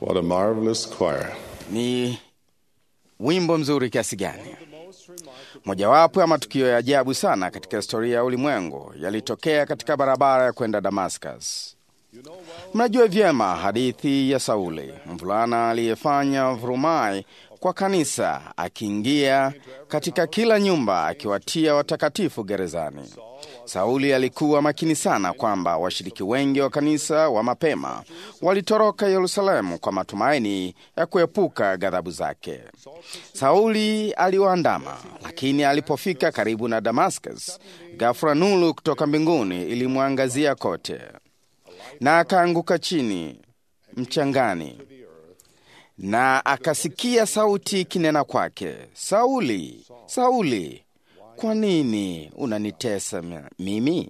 What a marvelous choir. Ni wimbo mzuri kiasi gani! Mojawapo ya matukio ya ajabu sana katika historia ya ulimwengu yalitokea katika barabara ya kwenda Damascus. Mnajua vyema hadithi ya Sauli, mvulana aliyefanya vurumai kwa kanisa, akiingia katika kila nyumba akiwatia watakatifu gerezani. Sauli alikuwa makini sana kwamba washiriki wengi wa kanisa wa mapema walitoroka Yerusalemu kwa matumaini ya kuepuka ghadhabu zake. Sauli aliwaandama, lakini alipofika karibu na Damascus, ghafula nuru kutoka mbinguni ilimwangazia kote, na akaanguka chini mchangani, na akasikia sauti kinena kwake, Sauli, Sauli, kwa nini unanitesa mimi?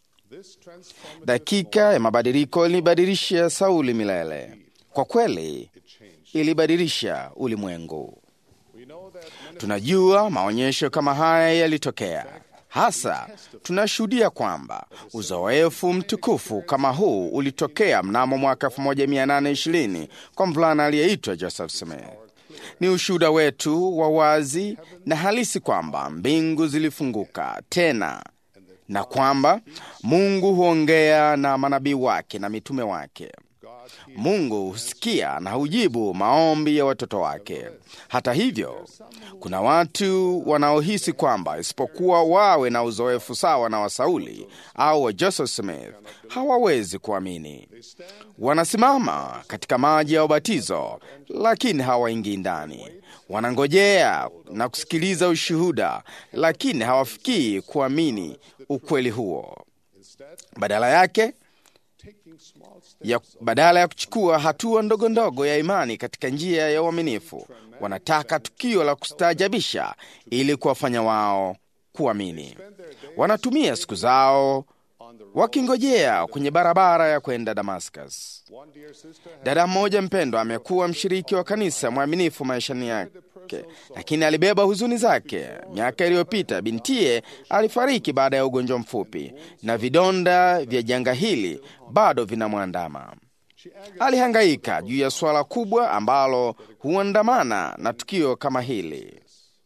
Dakika ya mabadiliko ilibadilisha Sauli milele. Kwa kweli, ilibadilisha ulimwengu. Tunajua maonyesho kama haya yalitokea. Hasa tunashuhudia kwamba uzoefu mtukufu kama huu ulitokea mnamo mwaka 1820 kwa mvulana aliyeitwa Joseph Smith. Ni ushuhuda wetu wa wazi na halisi kwamba mbingu zilifunguka tena na kwamba Mungu huongea na manabii wake na mitume wake. Mungu husikia na hujibu maombi ya watoto wake. Hata hivyo, kuna watu wanaohisi kwamba isipokuwa wawe na uzoefu sawa na wa Sauli au wa Joseph Smith hawawezi kuamini. Wanasimama katika maji ya ubatizo, lakini hawaingii ndani. Wanangojea na kusikiliza ushuhuda, lakini hawafikii kuamini ukweli huo. Badala yake ya badala ya kuchukua hatua ndogo ndogo ya imani katika njia ya uaminifu, wanataka tukio la kustaajabisha ili kuwafanya wao kuamini. Wanatumia siku zao wakingojea kwenye barabara ya kwenda Damascus. Dada mmoja mpendwa amekuwa mshiriki wa kanisa mwaminifu maishani yake, lakini alibeba huzuni zake. Miaka iliyopita bintiye alifariki baada ya ugonjwa mfupi, na vidonda vya janga hili bado vinamwandama. Alihangaika juu ya suala kubwa ambalo huandamana na tukio kama hili.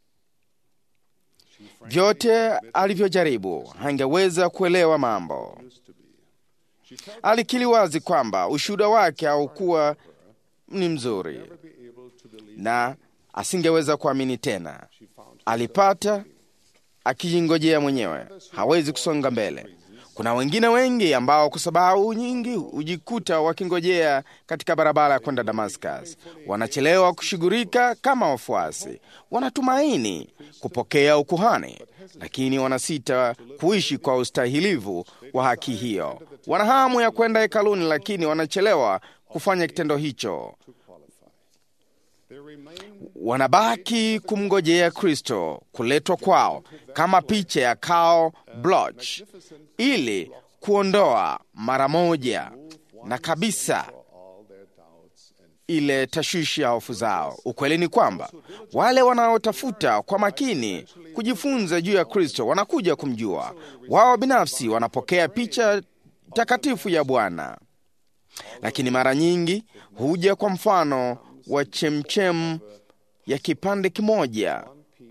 Vyote alivyojaribu hangeweza kuelewa mambo. Alikiri wazi kwamba ushuhuda wake haukuwa ni mzuri na asingeweza kuamini tena. Alipata akijingojea mwenyewe, hawezi kusonga mbele. Kuna wengine wengi ambao kwa sababu nyingi hujikuta wakingojea katika barabara ya kwenda Damascus. Wanachelewa kushughulika kama wafuasi, wanatumaini kupokea ukuhani, lakini wanasita kuishi kwa ustahilivu wa haki hiyo. Wana hamu ya kwenda hekaluni, lakini wanachelewa kufanya kitendo hicho. Wanabaki kumngojea Kristo kuletwa kwao kama picha ya Karl Bloch ili kuondoa mara moja na kabisa ile tashwishi ya hofu zao. Ukweli ni kwamba wale wanaotafuta kwa makini kujifunza juu ya Kristo wanakuja kumjua. Wao binafsi wanapokea picha takatifu ya Bwana, lakini mara nyingi huja kwa mfano wa chemchem ya kipande kimoja,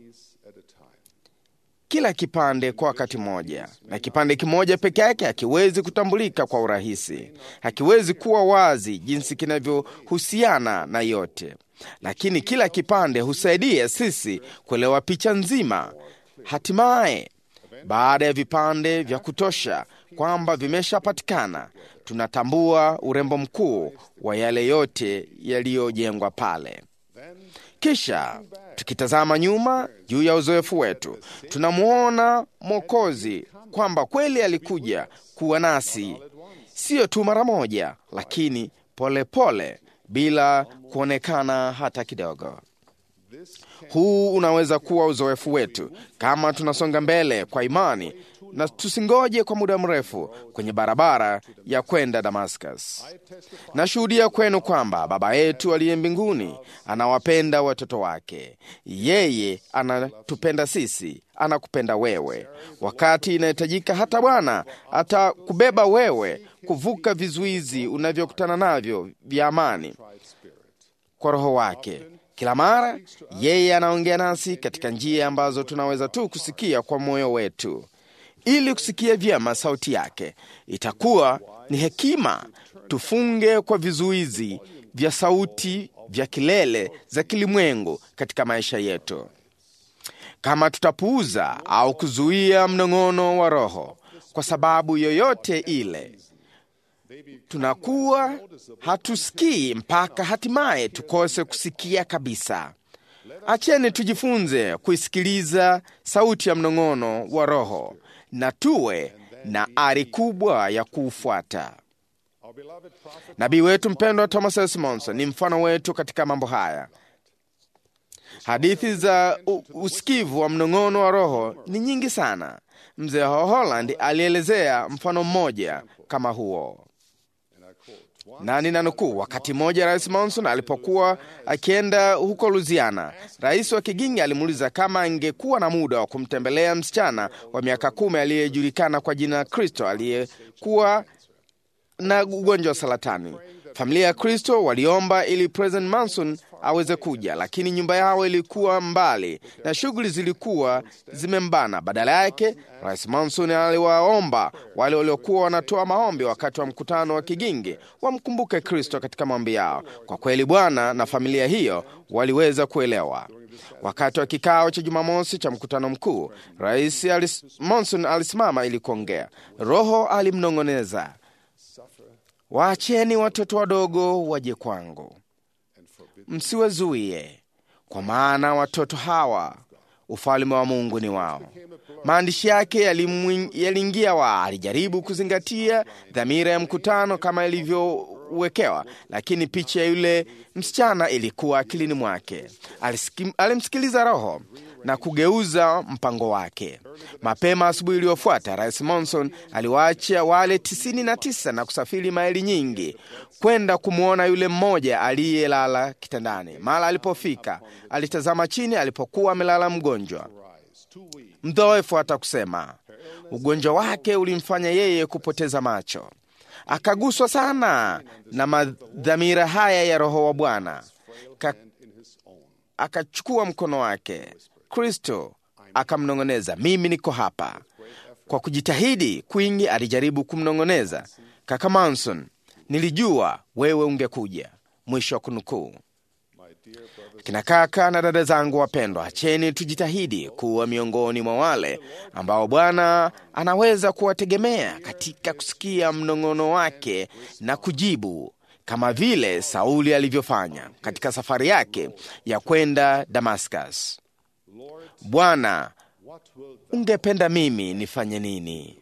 kila kipande kwa wakati mmoja, na kipande kimoja peke yake hakiwezi kutambulika kwa urahisi, hakiwezi kuwa wazi jinsi kinavyohusiana na yote, lakini kila kipande husaidia sisi kuelewa picha nzima. Hatimaye, baada ya vipande vya kutosha kwamba vimeshapatikana, tunatambua urembo mkuu wa yale yote yaliyojengwa pale. Kisha tukitazama nyuma juu ya uzoefu wetu, tunamwona Mwokozi kwamba kweli alikuja kuwa nasi, siyo tu mara moja, lakini polepole pole, bila kuonekana hata kidogo. Huu unaweza kuwa uzoefu wetu kama tunasonga mbele kwa imani na tusingoje kwa muda mrefu kwenye barabara ya kwenda Damascus. Nashuhudia kwenu kwamba Baba yetu aliye mbinguni anawapenda watoto wake. Yeye anatupenda sisi, anakupenda wewe. Wakati inahitajika, hata Bwana atakubeba wewe kuvuka vizuizi unavyokutana navyo vya amani kwa Roho wake. Kila mara yeye anaongea nasi katika njia ambazo tunaweza tu kusikia kwa moyo wetu. Ili kusikia vyema sauti yake, itakuwa ni hekima tufunge kwa vizuizi vya sauti vya kelele za kilimwengu katika maisha yetu. Kama tutapuuza au kuzuia mnong'ono wa Roho kwa sababu yoyote ile, tunakuwa hatusikii mpaka hatimaye tukose kusikia kabisa. Acheni tujifunze kuisikiliza sauti ya mnong'ono wa Roho na tuwe na ari kubwa ya kuufuata. Nabii wetu mpendwa Thomas S. Monson ni mfano wetu katika mambo haya. Hadithi za usikivu wa mnong'ono wa Roho ni nyingi sana. Mzee wa Holland alielezea mfano mmoja kama huo, na ninanukuu: wakati mmoja Rais Monson alipokuwa akienda huko Louisiana, rais wa Kigingi alimuuliza kama angekuwa na muda wa kumtembelea msichana wa miaka kumi aliyejulikana kwa jina Kristo aliyekuwa na ugonjwa wa saratani. Familia ya Kristo waliomba ili President Manson aweze kuja, lakini nyumba yao ilikuwa mbali na shughuli zilikuwa zimembana. Badala yake, Rais Manson aliwaomba wale waliokuwa wanatoa maombi wakati wa mkutano wa Kigingi wamkumbuke Kristo katika maombi yao. Kwa kweli, Bwana na familia hiyo waliweza kuelewa. Wakati wa kikao cha Jumamosi cha mkutano mkuu, Rais alis, Monson alisimama ili kuongea. Roho alimnong'oneza, waacheni watoto wadogo waje kwangu, msiwazuie, kwa maana watoto hawa ufalme wa Mungu ni wao. Maandishi yake yaliingia wa, alijaribu kuzingatia dhamira ya mkutano kama ilivyowekewa, lakini picha ya yule msichana ilikuwa akilini mwake. Alimsikiliza Roho na kugeuza mpango wake. Mapema asubuhi iliyofuata, Rais Monson aliwaacha wale tisini na tisa na kusafiri maili nyingi kwenda kumwona yule mmoja aliyelala kitandani. Mara alipofika, alitazama chini alipokuwa amelala mgonjwa mdhoefu, hata kusema. Ugonjwa wake ulimfanya yeye kupoteza macho. Akaguswa sana na madhamira haya ya Roho wa Bwana, akachukua mkono wake Kristo akamnong'oneza, mimi niko hapa. Kwa kujitahidi kwingi, alijaribu kumnong'oneza kaka Manson, nilijua wewe ungekuja. Mwisho wa kunukuu. Kina kaka na dada zangu wapendwa, acheni tujitahidi kuwa miongoni mwa wale ambao Bwana anaweza kuwategemea katika kusikia mnong'ono wake na kujibu, kama vile Sauli alivyofanya katika safari yake ya kwenda Damascus. Bwana, ungependa mimi nifanye nini?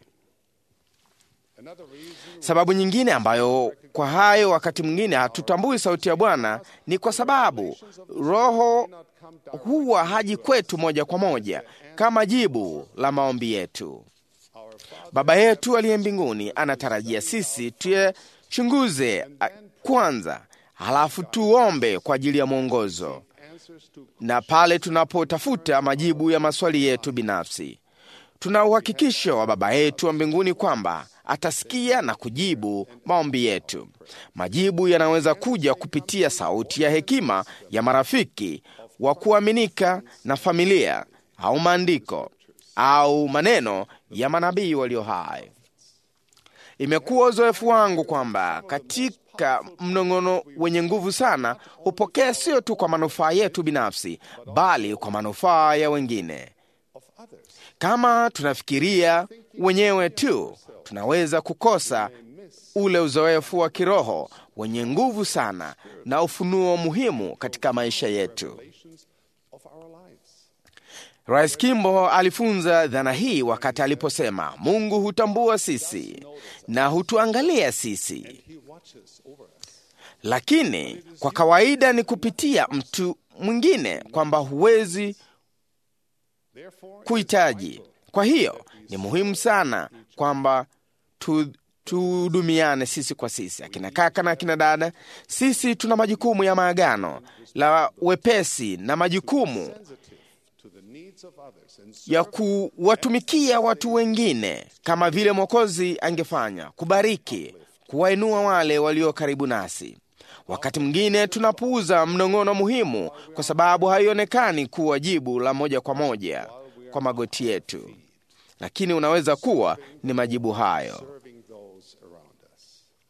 Sababu nyingine ambayo kwa hayo wakati mwingine hatutambui sauti ya Bwana ni kwa sababu Roho huwa haji kwetu moja kwa moja kama jibu la maombi yetu. Baba yetu aliye mbinguni anatarajia sisi tuyachunguze kwanza, halafu tuombe kwa ajili ya mwongozo, na pale tunapotafuta majibu ya maswali yetu binafsi, tuna uhakikisho wa Baba yetu wa mbinguni kwamba atasikia na kujibu maombi yetu. Majibu yanaweza kuja kupitia sauti ya hekima ya marafiki wa kuaminika na familia, au maandiko au maneno ya manabii walio hai. Imekuwa uzoefu wangu kwamba katika mnong'ono wenye nguvu sana hupokea sio tu kwa manufaa yetu binafsi, bali kwa manufaa ya wengine. Kama tunafikiria wenyewe tu, tunaweza kukosa ule uzoefu wa kiroho wenye nguvu sana na ufunuo muhimu katika maisha yetu. Rais Kimbo alifunza dhana hii wakati aliposema, Mungu hutambua sisi na hutuangalia sisi, lakini kwa kawaida ni kupitia mtu mwingine kwamba huwezi kuhitaji. Kwa hiyo ni muhimu sana kwamba tu tuhudumiane sisi kwa sisi, akina kaka na akina dada. Sisi tuna majukumu ya maagano la wepesi na majukumu ya kuwatumikia watu wengine kama vile Mwokozi angefanya, kubariki, kuwainua wale walio karibu nasi. Wakati mwingine tunapuuza mnong'ono muhimu kwa sababu haionekani kuwa jibu la moja kwa moja kwa magoti yetu, lakini unaweza kuwa ni majibu hayo. serving those around us.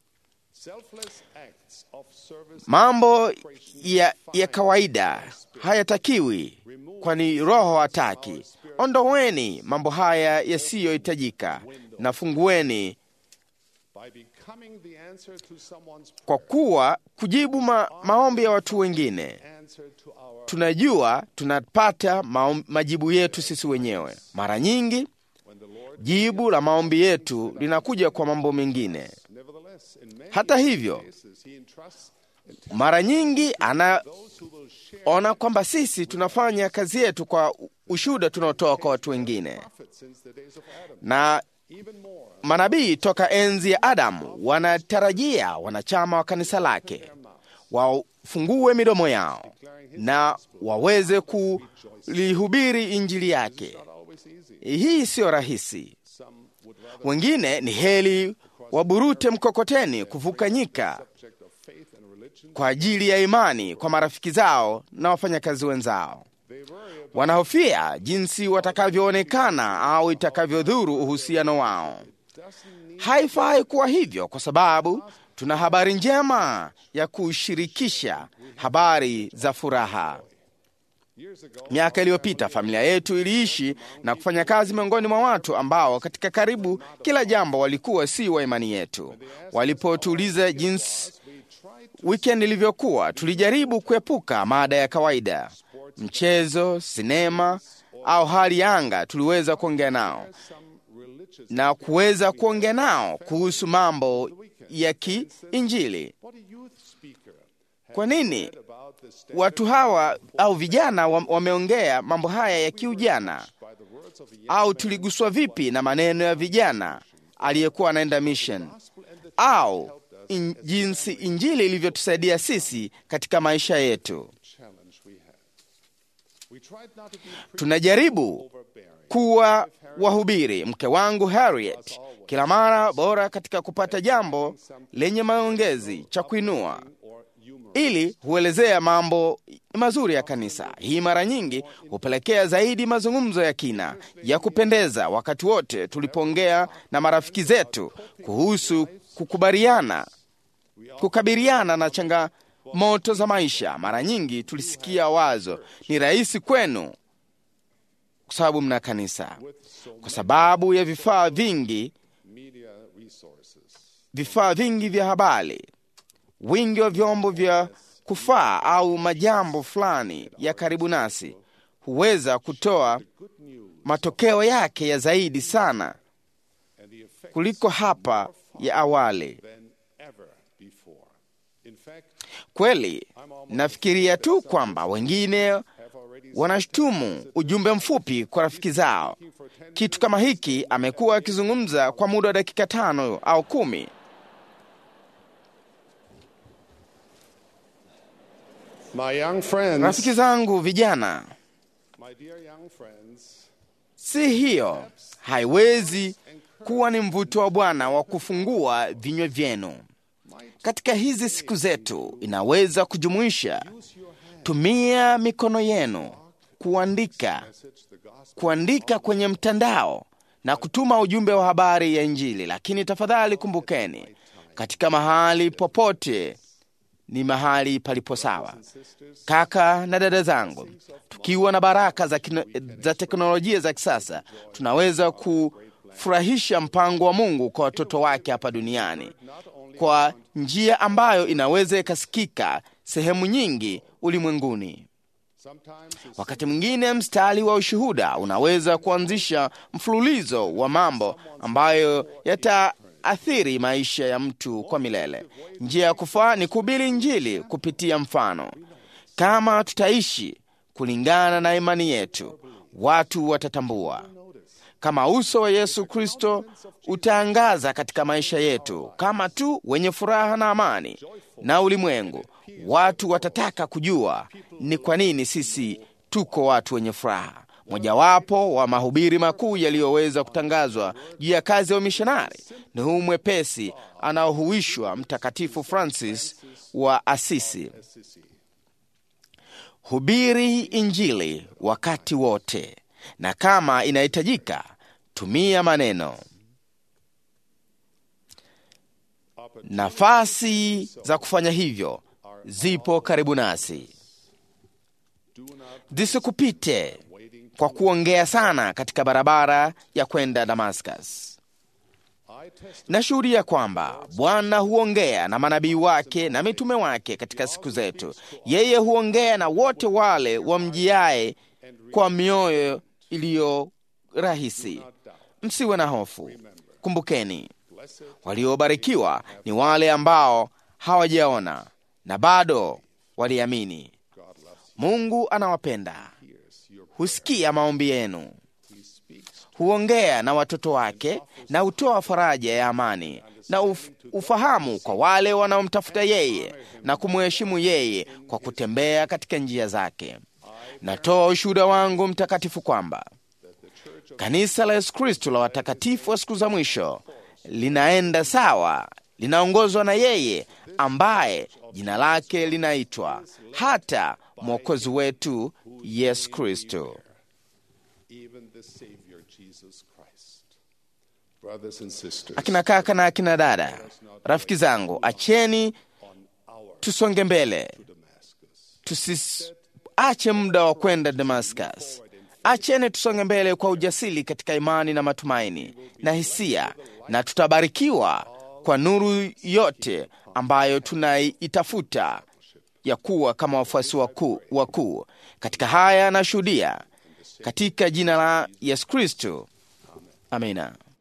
Selfless acts of service Mambo ya, ya kawaida hayatakiwi, kwani Roho hataki. Ondoweni mambo haya yasiyohitajika na fungueni by becoming the answer to someone's kwa kuwa kujibu ma, maombi ya watu wengine. answer to our Tunajua tunapata maom, majibu yetu sisi wenyewe. Mara nyingi when the Lord jibu la maombi yetu linakuja kwa mambo mengine. nevertheless in many Hata hivyo, cases he entrusts mara nyingi anaona those who will share kwamba sisi tunafanya kazi yetu kwa ushuhuda tunaotoa kwa watu wengine, prophets since the days of Adam. na Even more manabii toka enzi ya Adamu wanatarajia wanachama wa kanisa lake wafungue midomo yao na waweze kulihubiri injili yake. not always easy. Hii siyo rahisi. Some would rather Wengine ni heli waburute mkokoteni kuvuka nyika subject of faith and religion. kwa ajili ya imani kwa marafiki zao na wafanyakazi wenzao. They worry about Wanahofia jinsi watakavyoonekana au itakavyodhuru uhusiano wao. doesn't need Haifai kuwa hivyo, kwa sababu tuna habari njema ya kushirikisha, habari za furaha. years ago Miaka iliyopita familia yetu iliishi na kufanya kazi miongoni mwa watu ambao katika karibu kila jambo walikuwa si wa imani yetu. Walipotuuliza jinsi we tried weekend ilivyokuwa, tulijaribu kuepuka mada ya kawaida, mchezo, sinema au hali ya anga. Tuliweza kuongea nao some religious na kuweza kuongea nao kuhusu mambo ya kiinjili. what a youth speaker Kwa nini said about the stand watu hawa au vijana wa- wameongea mambo haya ya kiujana? by the words of a young Au tuliguswa vipi na maneno ya vijana aliyekuwa anaenda mission, au in, jinsi injili ilivyotusaidia sisi katika maisha yetu? challenge we had. We tried not to be Tunajaribu overbearing. kuwa wahubiri. Mke wangu Harriet kila mara bora katika kupata jambo lenye maongezi cha kuinua or humor. ili huelezea mambo mazuri ya kanisa. Hii mara nyingi hupelekea zaidi mazungumzo ya kina ya kupendeza. Wakati wote tulipoongea na marafiki zetu kuhusu kukubaliana, kukabiliana na changamoto za maisha, mara nyingi tulisikia wazo, ni rahisi kwenu kwa sababu mna kanisa, kwa sababu ya vifaa vingi, Media resources. vifaa vingi vya habari, wingi wa vyombo vya kufaa au majambo fulani ya karibu nasi huweza kutoa Good news matokeo yake ya zaidi sana and the effect kuliko hapa ya awali. than ever before. In fact, Kweli nafikiria tu kwamba wengine have already wanashutumu ujumbe mfupi kwa rafiki zao. Kitu kama hiki amekuwa akizungumza kwa muda wa dakika tano au kumi. My young friends, Rafiki zangu vijana, my dear young friends, si hiyo haiwezi kuwa ni mvuto wa Bwana wa kufungua vinywa vyenu katika hizi siku zetu. Inaweza kujumuisha tumia mikono yenu kuandika, message the gospel kuandika kwenye mtandao na kutuma ujumbe wa habari ya Injili. Lakini tafadhali kumbukeni, katika mahali popote ni mahali palipo sawa. Kaka na dada zangu, tukiwa na baraka za, kino, za teknolojia za kisasa, tunaweza kufurahisha mpango wa Mungu kwa watoto wake hapa duniani kwa njia ambayo inaweza ikasikika sehemu nyingi ulimwenguni. sometimes it's Wakati mwingine mstari wa ushuhuda unaweza kuanzisha mfululizo wa mambo ambayo yataathiri maisha ya mtu kwa milele. Njia ya kufaa ni kuhubiri Injili kupitia mfano. Kama tutaishi kulingana na imani yetu, watu watatambua kama uso wa Yesu Kristo utaangaza katika maisha yetu, kama tu wenye furaha na amani na ulimwengu. Watu watataka kujua ni kwa nini sisi tuko watu wenye furaha. Mojawapo wa mahubiri makuu yaliyoweza kutangazwa juu ya kazi ya umishonari ni huu mwepesi anaohuishwa Mtakatifu Francis wa Asisi: hubiri Injili wakati wote, na kama inahitajika, tumia maneno. Nafasi za kufanya hivyo zipo karibu nasi. Zisikupite kwa kuongea sana katika barabara ya kwenda Damascus. Nashuhudia kwamba Bwana huongea na manabii wake na mitume wake katika siku zetu. Yeye huongea na wote wale wamjiaye kwa mioyo iliyo rahisi. Msiwe na hofu. Kumbukeni, waliobarikiwa ni wale ambao hawajaona na bado waliamini. Mungu anawapenda, husikia maombi yenu, huongea na watoto wake na hutoa faraja ya amani na uf ufahamu kwa wale wanaomtafuta yeye na kumheshimu yeye kwa kutembea katika njia zake. Natoa ushuhuda wangu mtakatifu kwamba kanisa la Yesu Kristo la watakatifu wa siku za mwisho linaenda sawa, linaongozwa na yeye ambaye jina lake linaitwa hata mwokozi wetu Yesu Kristo. Akina kaka na akina dada, rafiki zangu, acheni tusonge mbele, tusiache muda wa kwenda Damascus. Acheni tusonge mbele kwa ujasiri katika imani na matumaini na hisia, na tutabarikiwa kwa nuru yote ambayo tunaitafuta ya kuwa kama wafuasi wakuu wakuu. Katika haya nashuhudia katika jina la Yesu Kristo, amina.